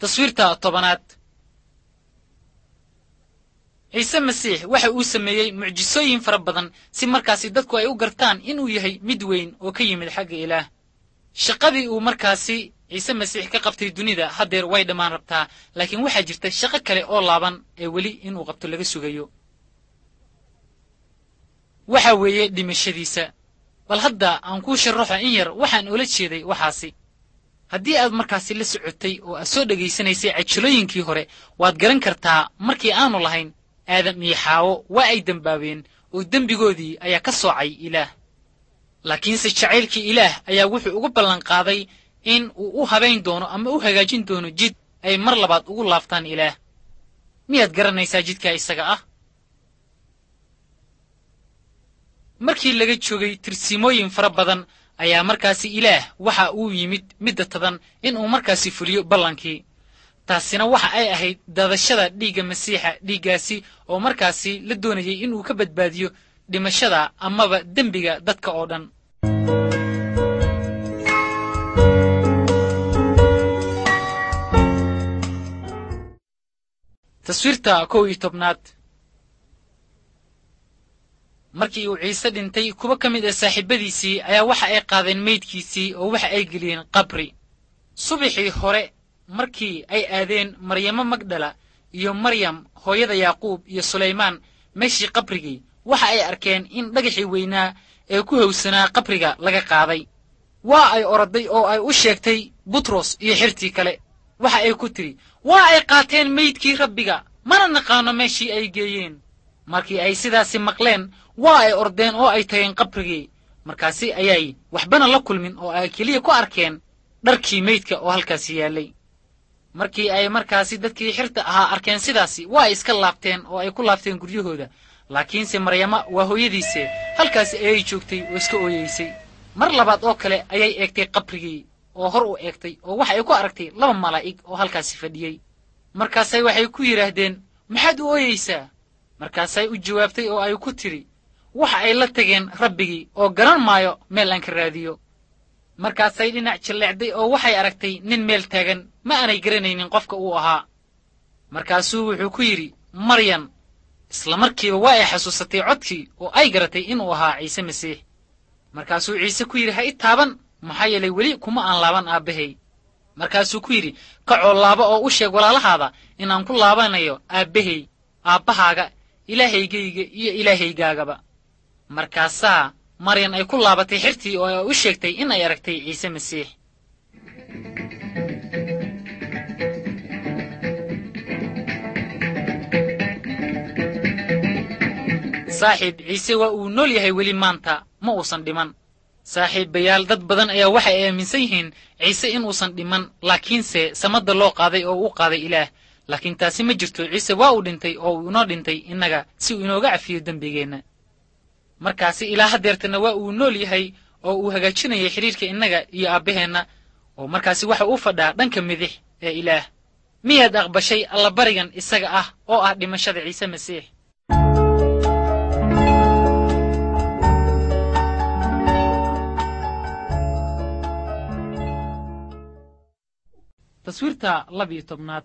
taswiirta tobanaad ciise masiix waxa uu sameeyey mucjisooyin fara badan si markaasi dadku ay u gartaan inuu yahay mid weyn oo ka yimid xagga ilaah shaqadii uu markaasi ciise masiix ka qabtay dunida haddeer way dhammaan rabtaa laakiin waxaa jirta shaqo kale oo laaban ee weli inuu qabto laga sugayo waxa weeye dhimashadiisa bal hadda aan kuu sharaxo in yar waxaan ula jeeday waxaasi haddii aad markaasi la socotay oo aad soo dhegaysanaysay cajilooyinkii hore waad garan kartaa markii aanu lahayn aadam iyo xaawo waa ay dembaabeen oo dembigoodii ayaa ka soocay ilaah laakiinse jacaylkii ilaah ayaa wuxuu ugu ballanqaaday in uu u habayn doono ama u hagaajin doono jid ay mar labaad ugu laabtaan ilaah miyaad garanaysaa jidkaa isaga ah markii laga joogay tirsimooyin fara badan ayaa markaasi ilaah waxa uu yimid midda tadan inuu markaasi fuliyo ballankii taasina waxa ay ahayd daadashada dhiigga masiixa dhiiggaasi oo markaasi la doonayay inuu ka badbaadiyo dhimashada amaba dembiga dadka oo dhan taswiirta kow iyo tobnaad markii uu ciise dhintay kuwo ka mid ah saaxiibadiisii ayaa waxa ay qaadeen meydkiisii oo waxa ay geliyeen qabri subaxii hore markii ay aadeen maryamo magdala iyo maryam hooyada yaaquub iyo sulaymaan meeshii qabrigii waxa ay arkeen in dhagaxii weynaa ee ku howsanaa qabriga laga qaaday waa ay oroday oo ay u sheegtay butros iyo xirtii kale waxa ay ku tidhi waa ay qaateen meydkii rabbiga mana naqaano meeshii ay geeyeen markii ay sidaasi maqleen waa ay ordeen oo ay tageen qabrigii markaasi ayay waxbana la kulmin oo ay keliya ku arkeen dharkii meydka oo halkaasi yaallay markii ay markaasi dadkii xirta ahaa arkeen sidaasi waa ay iska laabteen oo ay ku laabteen guryahooda laakiinse maryama waa hooyadiise halkaasi ayay joogtay oo iska ooyeysay mar labaad oo kale ayay eegtay qabrigii oo hor u eegtay oo waxa ay ku aragtay laba malaa'ig oo halkaasi fadhiyey markaasay waxay ku yidhaahdeen maxaad u ooyeysaa markaasay u jawaabtay oo ay ku tidhi waxa ay la tageen rabbigii oo garan maayo meel aan ka raadiyo markaasay dhinac jalleecday oo waxay aragtay nin meel taagan ma aanay garanaynin qofka uu ahaa markaasuu wuxuu ku yidhi maryan isla markiiba waa ay xasuusatay codkii oo ay garatay inuu ahaa ciise masiix markaasuu ciise ku yidhi ha i taaban maxaa yeelay weli kuma aan laaban aabbahay markaasuu ku yidhi kacoo laaba oo u sheeg walaalahaada inaan ku laabanayo aabbahay aabbahaaga ilaahaygayga iyo ilaahaygaagaba markaasaa maryan ay ku laabatay xirtii oo ay u sheegtay in ay aragtay ciise masiix saaxiib ciise waa uu nool yahay weli maanta ma uusan dhiman saaxiibayaal dad badan ayaa waxay aaminsan yihiin ciise inuusan dhiman laakiinse samadda loo qaaday oo uu qaaday ilaah laakiin taasi ma jirto ciise waa uu dhintay oo uu inoo dhintay innaga si uu inooga cafiyo dembigeenna markaasi ilaa haddeertana waa uu nool yahay oo uu hagaajinayay xidhiirka innaga iyo aabbaheenna oo markaasi waxa uu fadhaa dhanka midix ee ilaah miyaad aqbashay allabarigan isaga ah oo ah dhimashada ciise masiix taswiirta labiyo tobnaad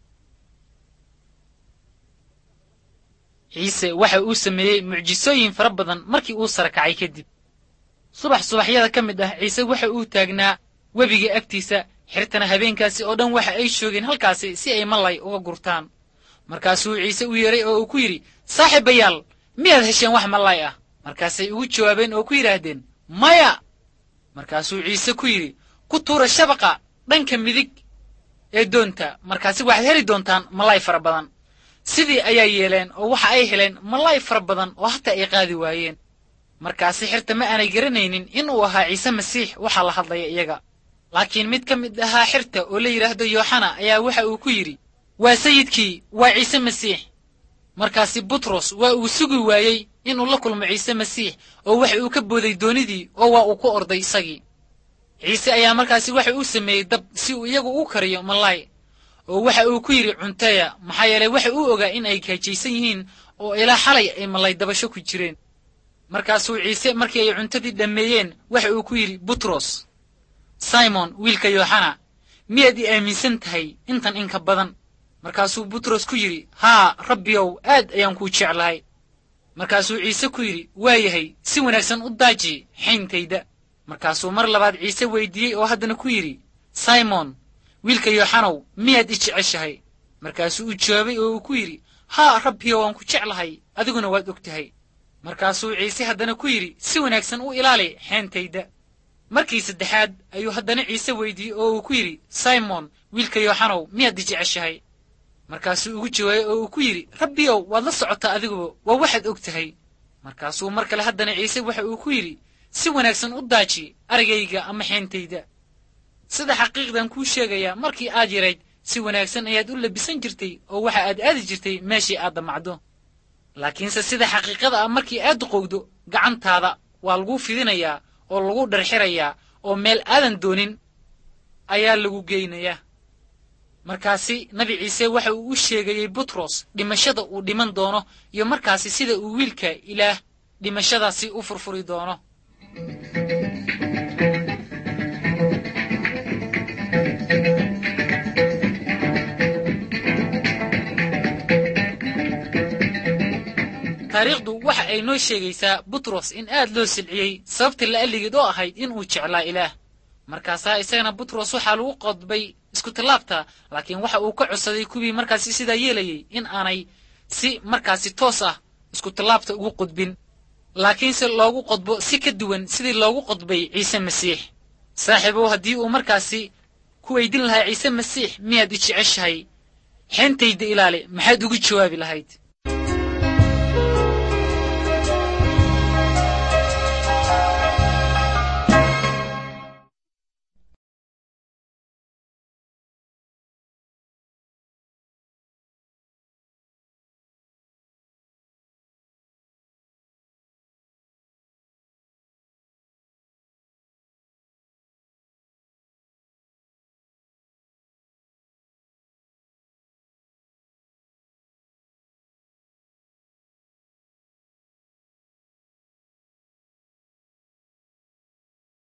ciise waxa uu sameeyey mucjisooyin fara badan markii uu sara kacay kadib subax subaxyada ka mid ah ciise waxa uu taagnaa webiga agtiisa xirtana habeenkaasi oo dhan waxa ay joogeen halkaasi si ay malay uga gurtaan markaasuu ciise u yeeray oo uu ku yidhi saaxiibayaal miyaad hesheen wax malay ah markaasay ugu jawaabeen oo ku yidhaahdeen maya markaasuu ciise ku yidhi ku tuura shabaqa dhanka midig ee doonta markaasi waxaad heli doontaan malay fara badan sidii ayaa yeeleen oo waxa ay heleen malay fara badan oo hataa ay qaadi waayeen markaasi xirta ma aanay garanaynin inuu ahaa ciise masiix waxaa la hadlaya iyaga laakiin mid ka mid ahaa xirta oo la yidhaahdo yooxana ayaa waxa uu ku yidhi waa sayidkii waa ciise masiix markaasi butros waa uu sugi waayey inuu la kulmo ciise masiix oo waxa uu ka booday doonidii oo waa uu ku orday isagii ciise ayaa markaasi waxa uu sameeyey dab si uu iyagu u kariyo malay oo waxa uu ku yidhi cunteya maxaa yeelay waxa uu ogaa in ay gaajaysan yihiin oo ilaa xalay ay malay dabasho ku jireen markaasuu ciise markii ay cuntadii dhammeeyeen waxa uu ku yidhi butros simon wiilka yooxana miyaad i aaminsan tahay intan inka badan markaasuu butros ku yidhi haa rabbiyow aad ayaan kuu jeclahay markaasuu ciise ku yidhi waayahay si wanaagsan u daaji xayntayda markaasuu mar labaad ciise weydiiyey oo haddana ku yidhi simon wiilka yooxanow miyaad i jeceshahay markaasuu u jawaabay oo uu ku yidhi haa rabbiyo waan ku jeclahay adiguna waad og tahay markaasuu ciise haddana ku yidhi si wanaagsan u ilaali xeentayda markii saddexaad ayuu haddana ciise weydiiyey oo uu ku yidhi simon wiilka yooxanow miyaad i jeceshahay markaasuu ugu jawaabay oo uu ku yidhi rabbiyow waad la socotaa adiguba waa waxaad og tahay markaasuu mar kale haddana ciise waxa uu ku yidhi si wanaagsan u daaji arigayga ama xeentayda sida xaqiiqdan kuu sheegayaa markii aad yarayd si wanaagsan ayaad u labisan jirtay oo waxa aad aadi jirtay meeshii aad damacdo laakiinse sida xaqiiqada ah markii aad duqowdo gacantaada waa laguu fidinayaa oo lagu dharxirayaa oo meel aadan doonin ayaa lagu geynayaa markaasi nabi ciise waxa uu u sheegayey butros dhimashada uu dhiman doono iyo markaasi sida uu wiilka ilaah dhimashadaasi u furfuri doono taariikhdu waxa ay noo sheegaysaa butros in aad loo silciyey sababtii la'alligeed oo ahayd inuu jeclaa ilaah markaasaa isagana butros waxaa lagu qodbay iskutallaabta laakiin waxa uu ka codsaday kuwii markaasi sidaa yeelayey in aanay si markaasi toos ah iskutallaabta ugu qodbin laakiinse loogu qodbo si ka duwan sidii loogu qodbay ciise masiix saaxiibow haddii uu markaasi ku weydin lahaa ciise masiix miyaad i jeceshahay xeentayda ilaali maxaad ugu jawaabi lahayd